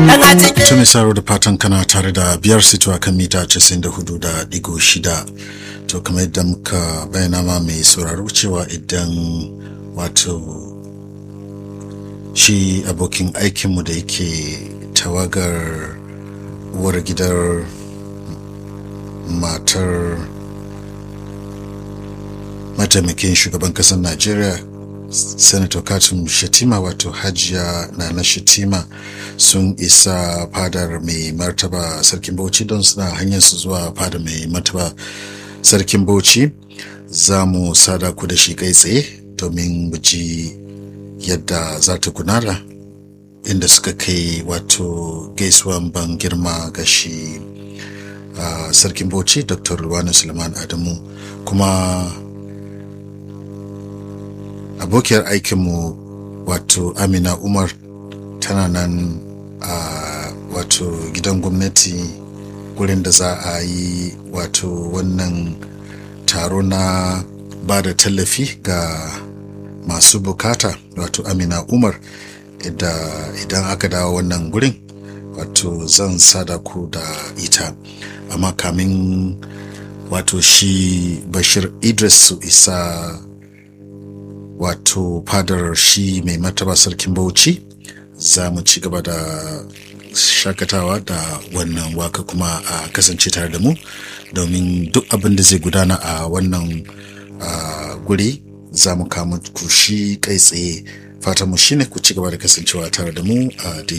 Tumi Saro da fatan kana tare da biyar sitowa kan mita 94 da digo shida. To kamar yadda muka bayyana ma mai sauraro cewa idan wato shi abokin aikinmu da yake tawagar uwar gidar matar mataimakin shugaban kasar najeriya senator katum shatima wato hajiya nana shatima sun isa fadar mai martaba sarkin bauchi don suna hanyar su zuwa fadar mai martaba sarkin bauchi za mu sada ku da shi kai tsaye domin mu ji yadda za ta gudana inda suka kai wato gaisuwan ban girma ga shi uh, sarkin bauchi dr ruwanu suleiman adamu kuma abokiyar aikinmu wato amina umar tana nan a wato gidan gwamnati gurin da za a yi wato wannan taro na ba da tallafi ga masu bukata wato amina umar idan aka dawo wannan gurin wato zan sada ku da ita amma kamin wato shi bashir idris su isa wato fadar shi mai mataba sarkin bauchi za mu ci gaba da shakatawa da wannan waka kuma a kasance tare da mu domin duk abin da zai gudana a wannan guri za mu kama ku shi kai tsaye fatan mu shine ku ci gaba da kasancewa tare da mu a